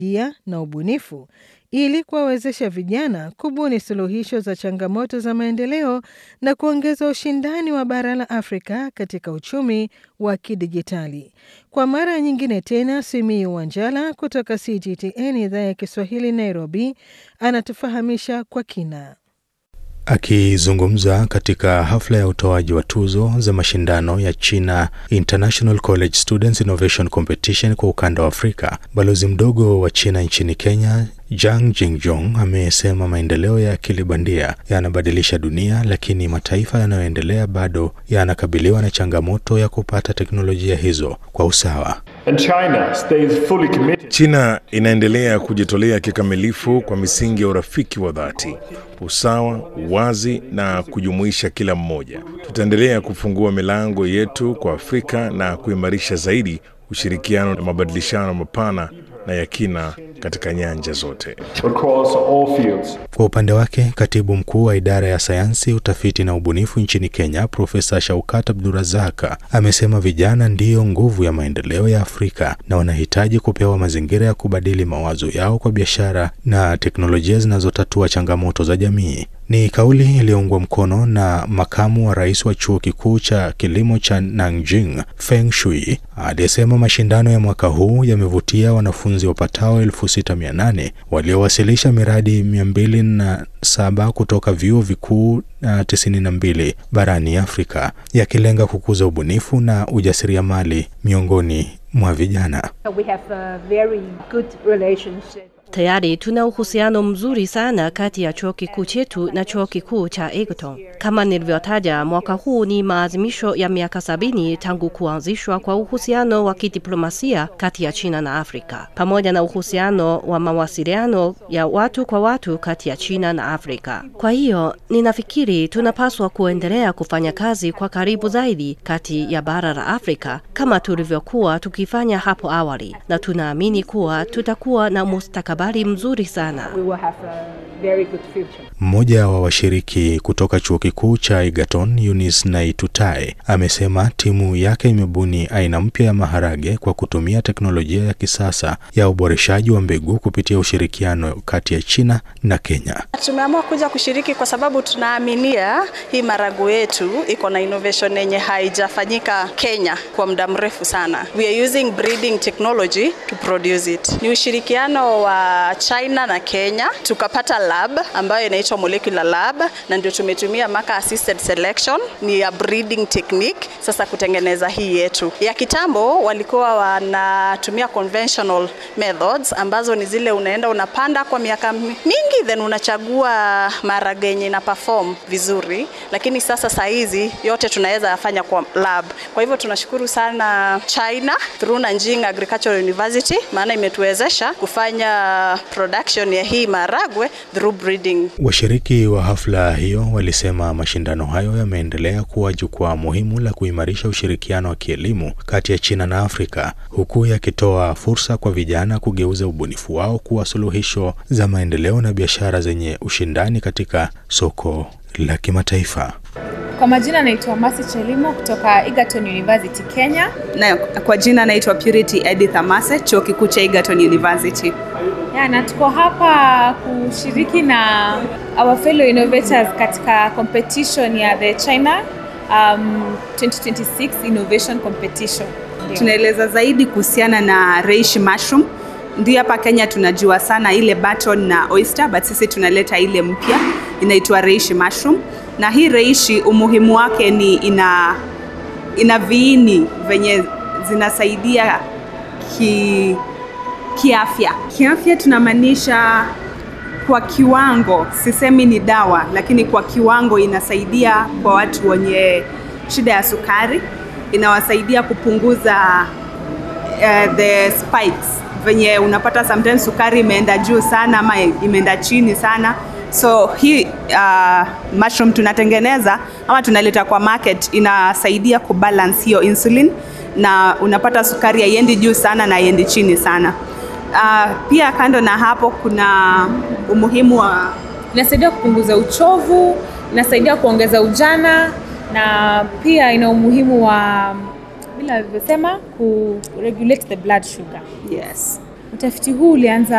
ia na ubunifu ili kuwawezesha vijana kubuni suluhisho za changamoto za maendeleo na kuongeza ushindani wa bara la Afrika katika uchumi wa kidijitali. Kwa mara nyingine tena, Simiyu Wanjala kutoka CGTN idhaa ya Kiswahili Nairobi anatufahamisha kwa kina. Akizungumza katika hafla ya utoaji wa tuzo za mashindano ya China International College Students Innovation Competition kwa ukanda wa Afrika, balozi mdogo wa China nchini Kenya Jang Jingjong amesema maendeleo ya akili bandia yanabadilisha dunia, lakini mataifa yanayoendelea bado yanakabiliwa na changamoto ya kupata teknolojia hizo kwa usawa. And China stays fully committed. China inaendelea kujitolea kikamilifu kwa misingi ya urafiki wa dhati, usawa, uwazi na kujumuisha kila mmoja. Tutaendelea kufungua milango yetu kwa Afrika na kuimarisha zaidi ushirikiano na mabadilishano mapana na ya kina katika nyanja zote. across all fields. Kwa upande wake, katibu mkuu wa idara ya sayansi, utafiti na ubunifu nchini Kenya, Profesa Shaukat Abdurazaka amesema vijana ndiyo nguvu ya maendeleo ya Afrika na wanahitaji kupewa mazingira ya kubadili mawazo yao kwa biashara na teknolojia zinazotatua changamoto za jamii. Ni kauli iliyoungwa mkono na makamu wa rais wa chuo kikuu cha kilimo cha Nanjing, Feng Shui, aliyesema mashindano ya mwaka huu yamevutia wanafunzi wapatao 6800 waliowasilisha miradi 207 kutoka vyuo vikuu na 92 barani Afrika, yakilenga kukuza ubunifu na ujasiriamali miongoni mwa vijana. We have a very good relationship. Tayari tuna uhusiano mzuri sana kati ya chuo kikuu chetu na chuo kikuu cha Egerton. Kama nilivyotaja, mwaka huu ni maadhimisho ya miaka sabini tangu kuanzishwa kwa uhusiano wa kidiplomasia kati ya China na Afrika, pamoja na uhusiano wa mawasiliano ya watu kwa watu kati ya China na Afrika. Kwa hiyo ninafikiri tunapaswa kuendelea kufanya kazi kwa karibu zaidi kati ya bara la Afrika kama tulivyokuwa tukifanya hapo awali, na tunaamini kuwa tutakuwa na mustakabali mzuri sana. We will have a very good future. Mmoja wa washiriki kutoka chuo kikuu cha Egerton, Eunice Naitutai, amesema timu yake imebuni aina mpya ya maharage kwa kutumia teknolojia ya kisasa ya uboreshaji wa mbegu kupitia ushirikiano kati ya China na Kenya. Tumeamua kuja kushiriki kwa sababu tunaaminia hii marago yetu iko na innovation yenye haijafanyika Kenya kwa muda mrefu sana. We are using breeding technology to produce it. Ni ushirikiano wa China na Kenya, tukapata lab ambayo inaitwa molecular lab, na ndio tumetumia marker assisted selection, ni ya breeding technique sasa kutengeneza hii yetu. Ya kitambo walikuwa wanatumia conventional methods ambazo ni zile unaenda unapanda kwa miaka mingi then unachagua maharage yenye ina perform vizuri, lakini sasa saa hizi yote tunaweza yafanya kwa lab. Kwa hivyo tunashukuru sana China through Nanjing Agricultural University, maana imetuwezesha kufanya production ya hii maharagwe through breeding. Washiriki wa hafla hiyo walisema mashindano hayo yameendelea kuwa jukwaa muhimu la kuimarisha ushirikiano wa kielimu kati ya China na Afrika, huku yakitoa fursa kwa vijana kugeuza ubunifu wao kuwa suluhisho za maendeleo na biashara zenye ushindani katika soko la kimataifa. Kwa majina naitwa Masi Chelimo kutoka Egerton University Kenya. Na kwa jina naitwa Purity Edith Amase, chuo kikuu cha Egerton University. Ya, na tuko hapa kushiriki na our fellow innovators katika competition ya the China um, 2026 Innovation Competition. Ndio. Tunaeleza zaidi kuhusiana na reishi mushroom. Ndio hapa Kenya tunajua sana ile button na oyster, but sisi tunaleta ile mpya inaitwa reishi mushroom. Na hii reishi umuhimu wake ni ina ina viini venye zinasaidia ki kiafya. Kiafya tunamaanisha kwa kiwango, sisemi ni dawa, lakini kwa kiwango inasaidia kwa watu wenye shida ya sukari, inawasaidia kupunguza uh, the spikes venye unapata sometimes sukari imeenda juu sana ama imeenda chini sana so hii uh, mushroom tunatengeneza ama tunaleta kwa market inasaidia kubalance hiyo insulin na unapata sukari haiendi juu sana na haiendi chini sana uh, pia kando na hapo kuna umuhimu wa Inasaidia kupunguza uchovu, inasaidia kuongeza ujana na pia ina umuhimu wa vile alivyosema ku regulate the blood sugar. yes Utafiti huu ulianza